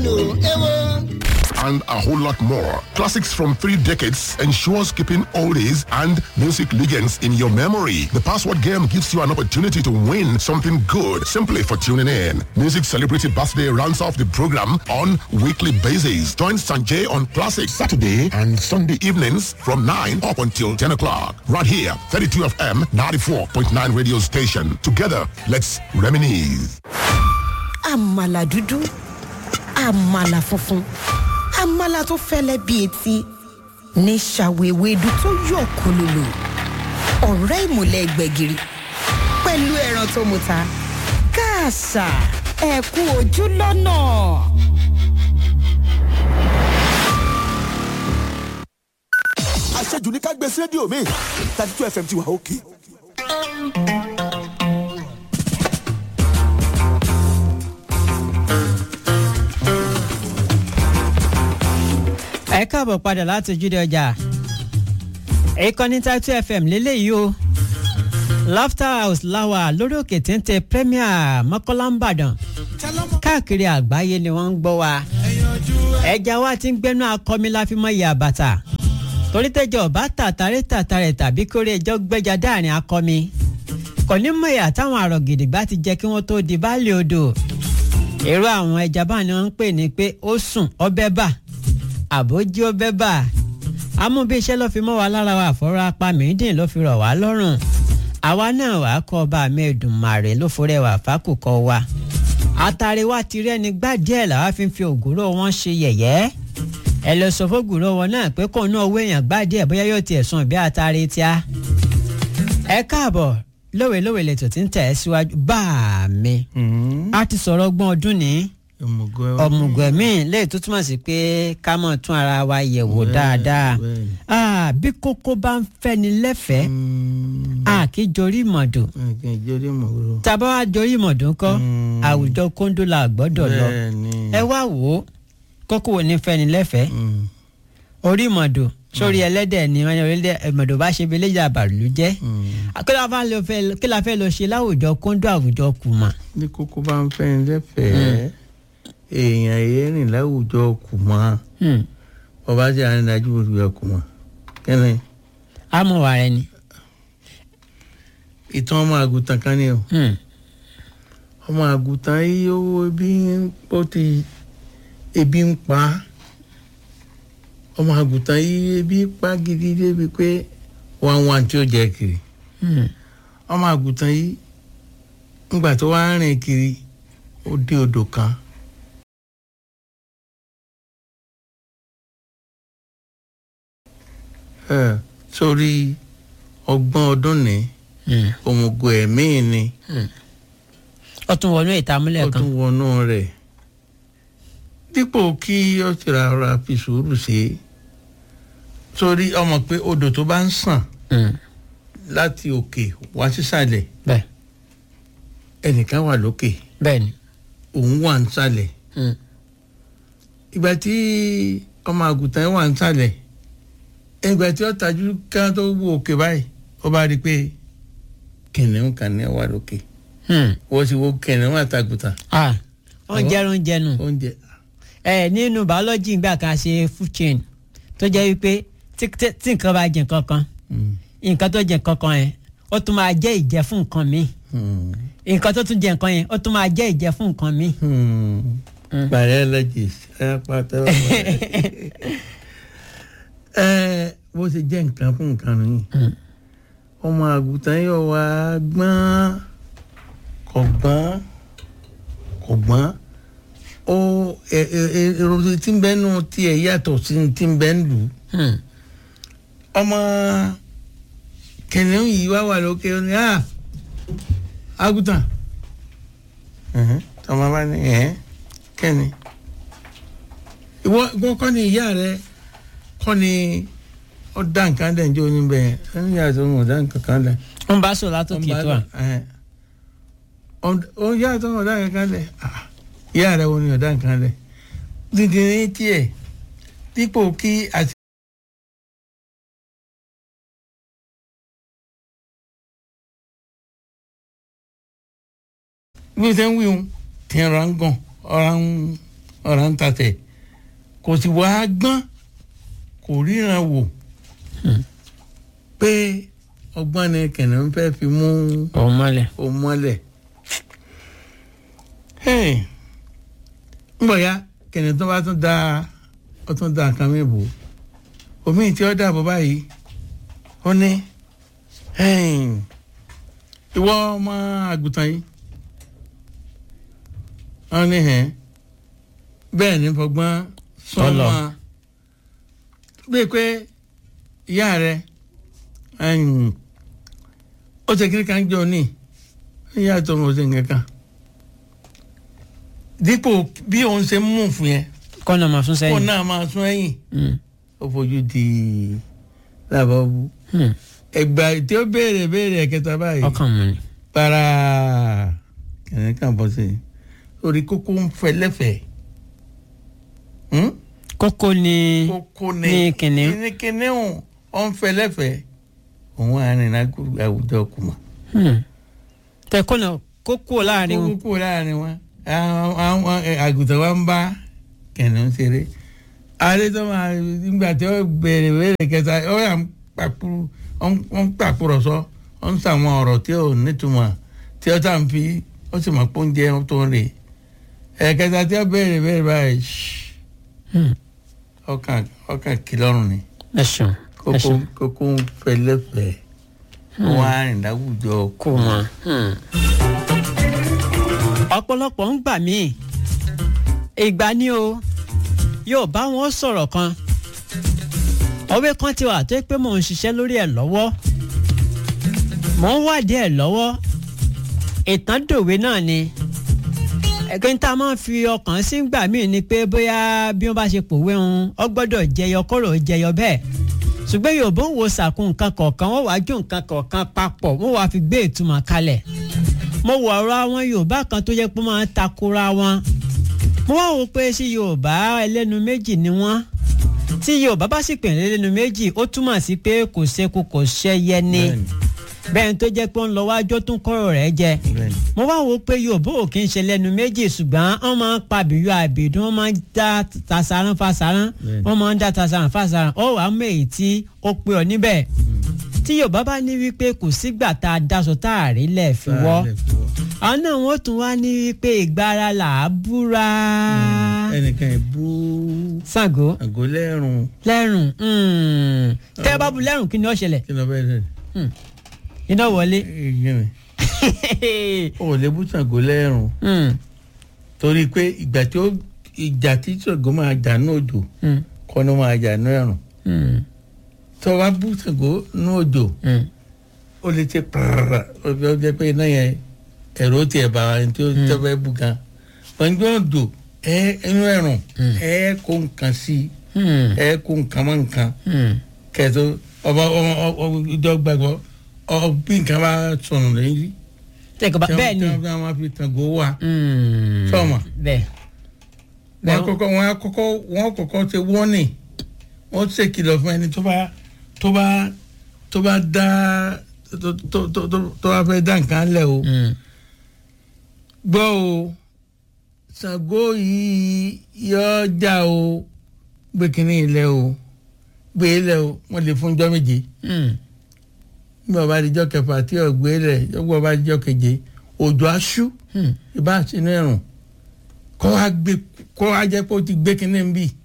and a whole lot more. Classics from three decades ensures keeping oldies and music legends in your memory. The password game gives you an opportunity to win something good simply for tuning in. Music Celebrity Birthday rounds off the program on weekly basis. Join Sanjay on Classic Saturday and Sunday evenings from 9 up until 10 o'clock. Right here, 32 FM 94.9 radio station. Together, let's reminisce. àmàlà dúdú àmàlà funfun àmàlà tó fẹ́lẹ́ bí etí ní ṣàwéwédú tó yọ̀ kólólò ọ̀rẹ́ ìmùlẹ̀ gbẹ̀gìrì pẹ̀lú ẹran tó muta káàṣà ẹ̀kú ojú lọ́nà. àṣejù ní ká gbé sí rédíò mi thirty two fm ti wà òkè. ẹ káàbọ̀ padà láti ojúde ọjà ìkànnì Title FM lélẹ́yìí o laughter house láwà lórí òkè téńté premier mọ́kànlá ń bàdàn káàkiri àgbáyé ni wọ́n ń gbọ́ wa ẹja wa ti ń gbẹ́nu akọmi la fi mọ ìyá bàtà torí tẹ́jọ́ bá tàtàrí tàtàrẹ̀ tàbí kórè ẹjọ́ gbẹ́jà dáàrin akọmi kò ní mọ ìyá táwọn àrọ̀ gidigba ti jẹ́ kí wọ́n tó di báàlì odò èrò àwọn ẹja bá ni wọ́n ń pè ní pé ó sùn ọbẹ̀ bà àbójú ọbẹ̀ bà amúbí iṣẹ́ ló fi mọ́ wa lára wa àfọ́rọ́ apá mìíndín ló fi rọ̀ wá lọ́rùn àwa náà wàá kọ́ ọba mi Èdùmàrè ló forẹ́ wà fákùkọ wa àtàrí wa ti rẹ́ni gbá díẹ̀ làwa fi ń fi ògúrò wọn ṣe yẹ̀yẹ́ ẹ lọ sọ fógùrò wọn náà pé kóun náà owó èèyàn gbá díẹ̀ bóyá yóò tiẹ̀ sùn bí àtàrí tíá ẹ káàbọ̀ lówelówe lẹ́tọ̀ tí ń tẹ̀ ẹ́ síwájú bá a mi a ti sọ̀rọ̀ ọgbọ́n ọdún ní ọ̀mùgọ̀mí lẹ́yìn tó túmọ̀ sí pé ká mọ̀ tún ara wa yẹ̀ wò dáadáa Ah, bí kókó bá ń fẹ́ni lẹ́fẹ̀ẹ́ a kì í jorí mọ̀dù tàbá wa jorí mọ̀dù ńkọ́ àwùjọ kóńdó la gbọ́dọ̀ lọ ẹ wá wò ó kókó wo ní fẹ́ni lẹ́fẹ̀ẹ́ orí mọ̀dù sórí ẹlẹ́dẹ̀ ni wọ́n ní orílẹ̀ mọ̀dù bá ṣe belé ìjà bàlú jẹ́ kí la fẹ́ lọ fẹ́- kí la fẹ́ lọ ṣe láwùjọ kóńdó àwùjọ kùmà. ní kókó bá ń fẹ́ ní lẹ́fẹ̀ẹ́ èèyàn èyí rìn láwùjọ kù mọ́ Hmm. ọba tí a ń dájú òṣùwẹ̀ kù mọ́ kẹ́ni amọ̀wà rẹ ni. ìtàn ọmọ àgùntàn kan ni o Hmm. ọmọ àgùntàn yìí owó ebi ń ó ti ebi ń pa á. ọmọ àgùntàn yìí ebi pa gidi débi pé wọn wá tí ó jẹ kiri Hmm. ọmọ àgùntàn yìí ńgbà tó wá ń rìn kiri ó dé odò kan ẹ sórí ọgbọ́n ọdún ní Hmm. òmùgọ̀ ẹ̀mí ni ó tún wọnú ìtàmúlẹ̀ ó kan. tún wọnú rẹ̀ dípò kí ó ti ra ọ̀rọ̀ àfi sùúrù ṣe é sórí ọmọ pé odò tó bá ń sàn Hmm. láti òkè wá sísàlẹ̀ bẹ́ẹ̀ ẹnìkan wà lókè bẹ́ẹ̀ ni. òun wà nísàlẹ̀ Hmm. ìgbà tí ọmọ àgùntàn wà nísàlẹ̀ ìgbà tí ó tajú ká tó wo òkè báyìí ó bá rí i pé kìnìún kan ní wà lókè Hmm. wọ́n ti wo kìnìún àtàgùntàn ah wọ́n jẹ́rún jẹnu. oúnjẹ ẹ nínú biology gbà kan ṣe food chain tó jẹ́ wípé tí tí- tí nǹkan bá jẹ nǹkan kan Mm. nǹkan tó jẹ nǹkan kan yẹn ó tún máa jẹ́ ìjẹ fún nǹkan míì Hmm. nǹkan tó tún jẹ nǹkan yẹn ó tún máa jẹ́ ìjẹ fún nǹkan míì. Hmm. biologist ẹ pàtó ẹ bó ṣe jẹ́ nǹkan fún nǹkan nìyí ọmọ àgùntàn yóò wá gbọ́n kò gbọ́n kò gbọ́n ó ẹ- ẹ- ẹ- èrò tí ń bẹ nù tiẹ̀ yàtọ̀ sí ti ń bẹ ń lù ú Hmm. ọmọ kìnìún yìí wá wà lókè ó ní à àgùntàn Ẹ̀hẹ́n, tọmọ bá ní ẹ kẹ́ni ìwọ ìwọ kọ́ ni ìyá rẹ kọ́ ni ó dá nǹkan dẹ̀ njó níbẹ̀ ẹni ìyá tó ń dá nǹkan kan dẹ̀ ń bá sọ látòkè tó à. ó yá tó ń dá nǹkan dẹ̀ Ah, ìyá rẹ wo ni ó dá nǹkan dẹ̀ dídì ní tiẹ̀ dípò kí àti. bí o ṣe ń wí o tí ń ra ń gàn ọ̀ra ń ọ̀rá ń tatẹ̀ kò sì wá gbọ́n kò ríran wò pé ọgbọ́n ni kìnìún fẹ́ fi mú òun mọ́lẹ̀. òun mọ́lẹ̀ Hey, ń bọ̀ ya kìnìún tó bá tún da ó tún da nǹkan mi bò omi tí ó dàbọ̀ báyìí ó ní hey, ìwọ ọmọ àgùntàn yìí wọ́n ní hẹ́n bẹ́ẹ̀ ní fọgbọ́n Tọ́lọ̀. sọ́mọ́ bíi pé ìyá rẹ̀ ẹ̀yìn, ó ṣe kiri kan jọ ní ìyá tó ń ṣe nǹkan kan dípò bí òun ṣe ń mú fún yẹn kọ́nà máa sún kó sẹ́yìn. náà máa sún ẹ̀yìn Mm. ó fojú di làbọ̀bù Hmm. ẹgbà tí ó béèrè béèrè ẹ̀kẹta báyìí ọkàn mu ni. para kìnìún kan bọ́ sí i orí kókó ń fẹ́ lẹ́fẹ̀ẹ́ Hmm? kókó ni kókó ni ní kìnìún. ní kìnìún ó ń fẹ́ lẹ́fẹ̀ẹ́ òun àárín àwùjọ kùmà Hmm. tẹ kọ́nà kókó láàrin wọn. kókó láàrin wọn àwọn àwọn, ẹ, àgùntàn wa ń bá kìnìún ṣeré adé tó máa nígbà tí ó béèrè béèrè kẹta ó yà ń pàkúrú ó ń ó ń pàkúrọ̀sọ ó ń sàwọn ọ̀rọ̀ tí ò nítumọ̀ tí ó tà ń fi ó sì mọ̀ pé oúnjẹ tó ń rè ẹ̀kẹta tí ó béèrè béèrè báyìí ṣí Hmm. ọkàn ọkàn kìlọ́rùn ni ẹ ṣeun ẹ kókó ṣeun kókó ń fẹlẹ́fẹ̀ wọn á rìn láwùjọ kó mọ. ọ̀pọ̀lọpọ̀ ń gbà mí ìgbà ni o yóò bá wọn sọ̀rọ̀ kan òwe kan ti wà tó yẹ pé mò ń ṣiṣẹ́ lórí ẹ̀ lọ́wọ́ mò ń wádìí ẹ̀ lọ́wọ́ ìtàn dòwe náà ni ẹgbẹ́ tá a máa ń fi ọkàn sí gbà míì ni pé bóyá bí wọ́n bá ṣe pòwe ń ọ gbọ́dọ̀ jẹyọ kọ́rọ̀ jẹyọ bẹ́ẹ̀ ṣùgbọ́n yorùbá ń wo sàkún nǹkan kọ̀ọ̀kan wọ́n wàá jó nǹkan kọ̀ọ̀kan papọ̀ wọ́n wàá fi gbé ìtumọ̀ kalẹ̀ mo wọ ọ̀rọ̀ àwọn yorùbá kan tó yẹ pé máa ń takora wọn mo wá wò pé sí yorùbá ẹlẹ́nu méjì ni wọ́n tí yorùbá bá sì pè ní ẹlẹ́nu méjì ó túmọ̀ sí pé kò ṣeku kò ṣẹyẹ ni Bẹ́ẹ̀ni. bẹ́ẹ̀ tó jẹ́ pé ó ń lọ wájú tó ń kọ́rọ̀ rẹ̀ jẹ Bẹ́ẹ̀ni. mo wá wò pé yorùbá ò kí ń ṣe lẹ́nu méjì ṣùgbọ́n wọ́n máa ń pa àbíyọ àbìdún wọ́n máa ń dá tasaran fasaran Bẹ́ẹ̀ni. wọ́n máa ń dá tasaran fasaran ó wàá mú èyí tí ó pé ọ níbẹ̀ tí yorùbá bá ní wípé kò sígbà tá a daṣọ tá a rí lẹ̀ fi wọ́ àwọn náà wọ́n tún wá ní wípé ìgbára là á búra ẹnìkan ẹ̀ bú Ṣàngó àgọ́ lẹ́rùn lẹ́rùn mm. tẹ́ ẹ bá bu lẹ́rùn kí ni ó ṣẹlẹ̀ kí ló bẹ́ẹ̀ sẹ́ni. iná wọlé Ìgbìmọ̀ ò lè bú Ṣàngó lẹ́rùn Mm, torí pé ìgbà tí ó ìjà tí Ṣàngó máa jà ní òjò mm, kọ́ ló máa jà ní ẹ̀rùn mm, tó wá bú Ṣàngó ní òjò mm. ó lè ṣe pàrà ó jẹ́ pé iná yẹn ẹ̀rọ tiẹ̀ bá ẹni tí ó tẹ́ fẹ́ bú gan ọjọ́ òjò ẹ inú ẹ̀rùn ẹ kó nǹkan sí Mm, ẹ kó nǹkan mọ́ nǹkan mm. kẹtó ọba ọmọ ọmọ ìjọ gbàgbọ́ ọ bí nǹkan bá sọnù lẹ́yìn tẹ́kọ̀ bá bẹ́ẹ̀ ni tí wọ́n máa fi Ṣàngó wá Mm, Sọ́mọ. bẹ́ẹ̀ wọ́n bẹ́ẹ̀ kọ́kọ́ wọ́n kọ́kọ́ wọ́n kọ́kọ́ ṣe wọ́nì wọ́n ṣe kìlọ̀ fún ẹni tó bá tó bá tó bá dá tó tó tó tó- tó bá fẹ́ dá nǹkan lẹ̀ o Mm, gbọ́ o Ṣàngó yìí yọ jà o gbé kínní ilẹ̀ o gbé ilẹ̀ o wọ́n lè fún jọ́ méje mm. nígbà bá dijọ́ kẹfà tí ò gbé ilẹ̀ yọ́gbọ́ bá dijọ́ keje òjò aṣú Hmm. ìbá sínú ẹ̀rùn kọ́ wa gbé kọ́ wa jẹ́ pé ó ti gbé kínní ń bì